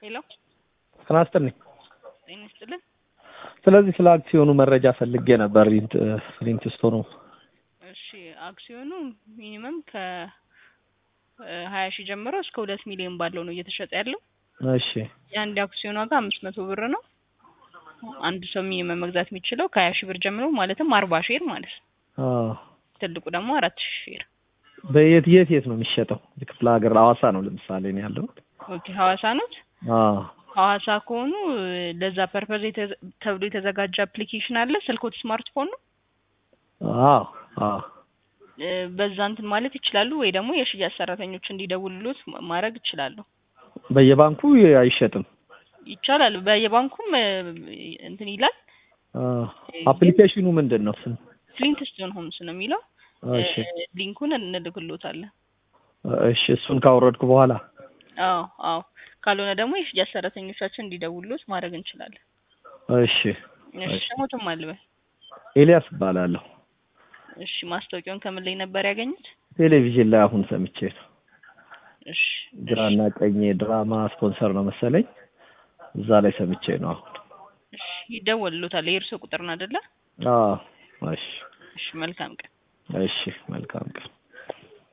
ሄሎ ጤና ይስጥልኝ። ጤና ይስጥልን። ስለዚህ ስለ አክሲዮኑ መረጃ ፈልጌ ነበር። ሊንት ሊንት ስቶኑ እሺ አክሲዮኑ ሚኒመም ከ ሀያ ሺህ ጀምሮ እስከ ሁለት ሚሊዮን ባለው ነው እየተሸጠ ያለው። እሺ የአንድ አክሲዮን ዋጋ አምስት መቶ ብር ነው። አንድ ሰው ሚኒመም መግዛት የሚችለው ከሀያ ሺህ ብር ጀምሮ ማለትም አርባ ሼር ማለት ነው። አዎ። ትልቁ ደግሞ አራት ሺህ ሼር። በየት የት የት ነው የሚሸጠው? ክፍለ ሀገር ሐዋሳ ነው ለምሳሌ ነው ያለው። ኦኬ ሐዋሳ ኖት? አዎ ሐዋሳ ከሆኑ ለዛ ፐርፐዝ የተ- ተብሎ የተዘጋጀ አፕሊኬሽን አለ። ስልኮት ስማርትፎን ነው። አዎ አዎ እ፣ በዛ እንትን ማለት ይችላሉ፣ ወይ ደግሞ የሽያጭ ሰራተኞች እንዲደውሉት ማ- ማድረግ ይችላሉ። በየባንኩ አይሸጥም። ይቻላል። በየባንኩም እ፣ እንትን ይላል። አዎ። አፕሊኬሽኑ ምንድን ነው ስም? ፍሊንት ስቶን ሆምስ ነው የሚለው። እሺ እ፣ ሊንኩን እንልክሎታለን። እሺ እሱን ካወረድኩ በኋላ አዎ አዎ። ካልሆነ ደግሞ የሽያጭ ሰራተኞቻችን እንዲደውሉት ማድረግ እንችላለን። እሺ እሺ ስሞትም አልበል። ኤልያስ እባላለሁ። እሺ ማስታወቂያውን ከምን ላይ ነበር ያገኙት? ቴሌቪዥን ላይ አሁን ሰምቼ ነው። እሺ ግራና ቀኝ ድራማ ስፖንሰር ነው መሰለኝ። እዛ ላይ ሰምቼ ነው አሁን። እሺ ይደወልሎታል። የእርስዎ ቁጥር ነው አይደለ? አዎ እሺ እሺ መልካም ቀን። እሺ መልካም ቀን